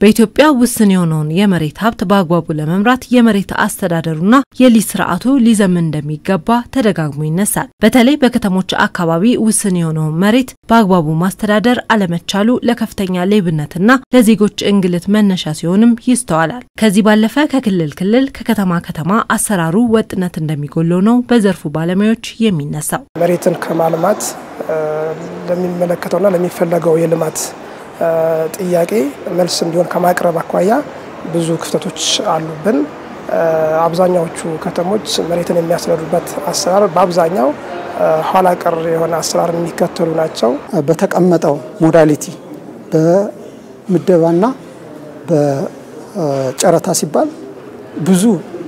በኢትዮጵያ ውስን የሆነውን የመሬት ሀብት በአግባቡ ለመምራት የመሬት አስተዳደሩና የሊዝ ስርዓቱ ሊዘምን እንደሚገባ ተደጋግሞ ይነሳል። በተለይ በከተሞች አካባቢ ውስን የሆነውን መሬት በአግባቡ ማስተዳደር አለመቻሉ ለከፍተኛ ሌብነትና ለዜጎች እንግልት መነሻ ሲሆንም ይስተዋላል። ከዚህ ባለፈ ከክልል ክልል ከከተማ ከተማ አሰራሩ ወጥነት እንደሚጎለው ነው በዘርፉ ባለሙያዎች የሚነሳው። መሬትን ከማልማት ለሚመለከተውና ለሚፈለገው የልማት ጥያቄ መልስ እንዲሆን ከማቅረብ አኳያ ብዙ ክፍተቶች አሉብን። አብዛኛዎቹ ከተሞች መሬትን የሚያስተዳድሩበት አሰራር በአብዛኛው ኋላ ቀር የሆነ አሰራር የሚከተሉ ናቸው። በተቀመጠው ሞዳሊቲ በምደባና በጨረታ ሲባል ብዙ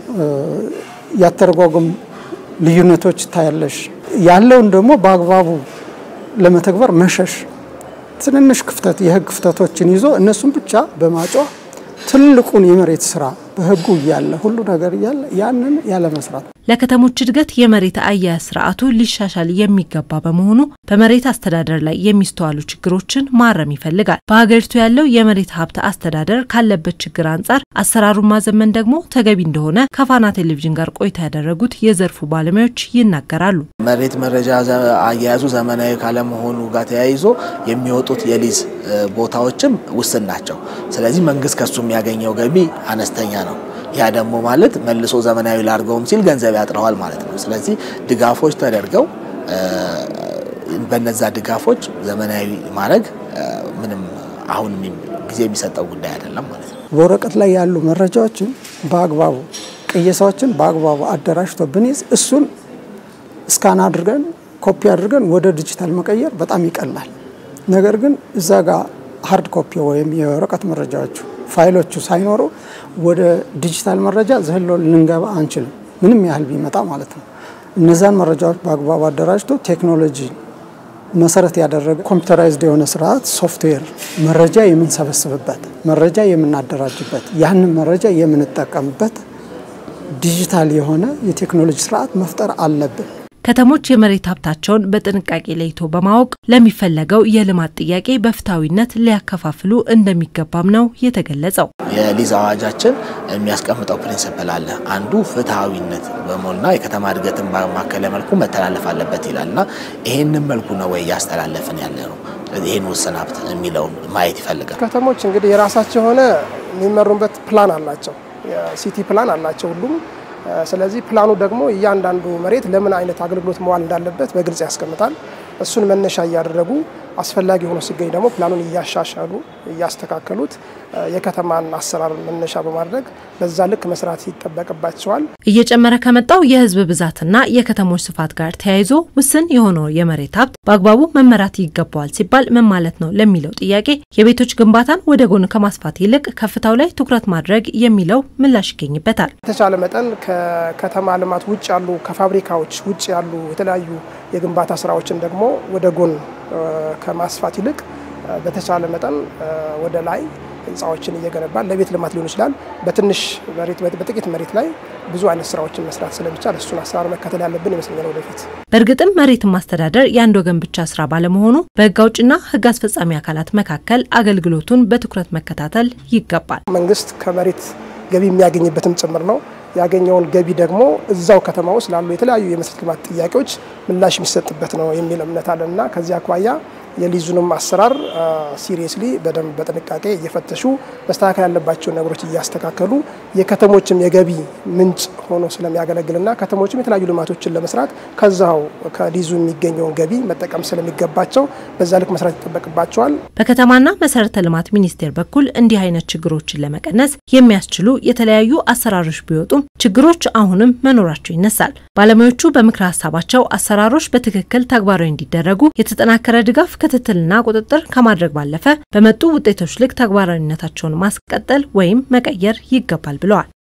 ያተረጓጎም ልዩነቶች ታያለሽ። ያለውን ደግሞ በአግባቡ ለመተግበር መሸሽ ትንንሽ ክፍተት የህግ ክፍተቶችን ይዞ እነሱን ብቻ በማጮህ ትልቁን የመሬት ስራ በህጉ እያለ ሁሉ ነገር እያለ ያንን ያለ መስራት ለከተሞች እድገት የመሬት አያያዝ ስርዓቱ ሊሻሻል የሚገባ በመሆኑ በመሬት አስተዳደር ላይ የሚስተዋሉ ችግሮችን ማረም ይፈልጋል። በሀገሪቱ ያለው የመሬት ሀብት አስተዳደር ካለበት ችግር አንጻር አሰራሩን ማዘመን ደግሞ ተገቢ እንደሆነ ከፋና ቴሌቪዥን ጋር ቆይታ ያደረጉት የዘርፉ ባለሙያዎች ይናገራሉ። መሬት መረጃ አያያዙ ዘመናዊ ካለመሆኑ ጋር ተያይዞ የሚወጡት የሊዝ ቦታዎችም ውስን ናቸው። ስለዚህ መንግስት ከሱ የሚያገኘው ገቢ አነስተኛ ነው። ያ ደግሞ ማለት መልሶ ዘመናዊ ላድርገውም ሲል ገንዘብ ያጥረዋል ማለት ነው። ስለዚህ ድጋፎች ተደርገው በነዛ ድጋፎች ዘመናዊ ማድረግ ምንም አሁን ጊዜ የሚሰጠው ጉዳይ አይደለም ማለት ነው። በወረቀት ላይ ያሉ መረጃዎችን በአግባቡ ቅየሳዎችን በአግባቡ አደራጅቶ ብንይዝ እሱን እስካን አድርገን ኮፒ አድርገን ወደ ዲጂታል መቀየር በጣም ይቀላል። ነገር ግን እዛ ጋር ሀርድ ኮፒ ወይም የወረቀት መረጃዎቹ ፋይሎቹ ሳይኖሩ ወደ ዲጂታል መረጃ ዘሎ ልንገባ አንችልም፣ ምንም ያህል ቢመጣ ማለት ነው። እነዛን መረጃዎች በአግባቡ አደራጅቶ ቴክኖሎጂ መሰረት ያደረገ ኮምፒውተራይዝድ የሆነ ስርዓት ሶፍትዌር መረጃ የምንሰበስብበት፣ መረጃ የምናደራጅበት፣ ያንን መረጃ የምንጠቀምበት ዲጂታል የሆነ የቴክኖሎጂ ስርዓት መፍጠር አለብን። ከተሞች የመሬት ሀብታቸውን በጥንቃቄ ለይቶ በማወቅ ለሚፈለገው የልማት ጥያቄ በፍትሐዊነት ሊያከፋፍሉ እንደሚገባም ነው የተገለጸው። የሊዝ አዋጃችን የሚያስቀምጠው ፕሪንስፕል አለ። አንዱ ፍትሐዊነት በመሆኑና የከተማ እድገትን ባማከለ መልኩ መተላለፍ አለበት ይላል እና ይህንን መልኩ ነው ወይ እያስተላለፍን ያለ ነው? ይህን ውስን ሀብት የሚለውን ማየት ይፈልጋል። ከተሞች እንግዲህ የራሳቸው የሆነ የሚመሩበት ፕላን አላቸው። የሲቲ ፕላን አላቸው ሁሉም ስለዚህ ፕላኑ ደግሞ እያንዳንዱ መሬት ለምን አይነት አገልግሎት መዋል እንዳለበት በግልጽ ያስቀምጣል። እሱን መነሻ እያደረጉ አስፈላጊ ሆኖ ሲገኝ ደግሞ ፕላኑን እያሻሻሉ እያስተካከሉት የከተማን አሰራር መነሻ በማድረግ በዛ ልክ መስራት ይጠበቅባቸዋል። እየጨመረ ከመጣው የሕዝብ ብዛትና የከተሞች ስፋት ጋር ተያይዞ ውስን የሆነው የመሬት ሀብት በአግባቡ መመራት ይገባዋል ሲባል ምን ማለት ነው ለሚለው ጥያቄ የቤቶች ግንባታን ወደ ጎን ከማስፋት ይልቅ ከፍታው ላይ ትኩረት ማድረግ የሚለው ምላሽ ይገኝበታል። የተቻለ መጠን ከከተማ ልማት ውጭ ያሉ ከፋብሪካዎች ውጭ ያሉ የተለያዩ የግንባታ ስራዎችን ደግሞ ወደ ጎን ከማስፋት ይልቅ በተቻለ መጠን ወደ ላይ ህንፃዎችን እየገነባን ለቤት ልማት ሊሆን ይችላል። በትንሽ መሬት በጥቂት መሬት ላይ ብዙ አይነት ስራዎችን መስራት ስለሚቻል እሱን አሰራር መከተል ያለብን ይመስለኛል ወደፊት። በእርግጥም መሬትን ማስተዳደር የአንድ ወገን ብቻ ስራ ባለመሆኑ በህግ አውጭና ህግ አስፈጻሚ አካላት መካከል አገልግሎቱን በትኩረት መከታተል ይገባል። መንግስት ከመሬት ገቢ የሚያገኝበትም ጭምር ነው። ያገኘውን ገቢ ደግሞ እዛው ከተማ ውስጥ ላሉ የተለያዩ የመሰረተ ልማት ጥያቄዎች ምላሽ የሚሰጥበት ነው የሚል እምነት አለን እና ከዚህ አኳያ የሊዙንም አሰራር ሲሪየስሊ በደንብ በጥንቃቄ እየፈተሹ መስተካከል ያለባቸውን ነገሮች እያስተካከሉ የከተሞችም የገቢ ምንጭ ሆኖ ስለሚያገለግልና ከተሞችም የተለያዩ ልማቶችን ለመስራት ከዛው ከሊዙ የሚገኘውን ገቢ መጠቀም ስለሚገባቸው በዛ ልክ መስራት ይጠበቅባቸዋል። በከተማና መሰረተ ልማት ሚኒስቴር በኩል እንዲህ አይነት ችግሮችን ለመቀነስ የሚያስችሉ የተለያዩ አሰራሮች ቢወጡም ችግሮች አሁንም መኖራቸው ይነሳል። ባለሙያዎቹ በምክረ ሀሳባቸው አሰራሮች በትክክል ተግባራዊ እንዲደረጉ የተጠናከረ ድጋፍ ክትትልና ቁጥጥር ከማድረግ ባለፈ በመጡ ውጤቶች ልክ ተግባራዊነታቸውን ማስቀጠል ወይም መቀየር ይገባል ብለዋል።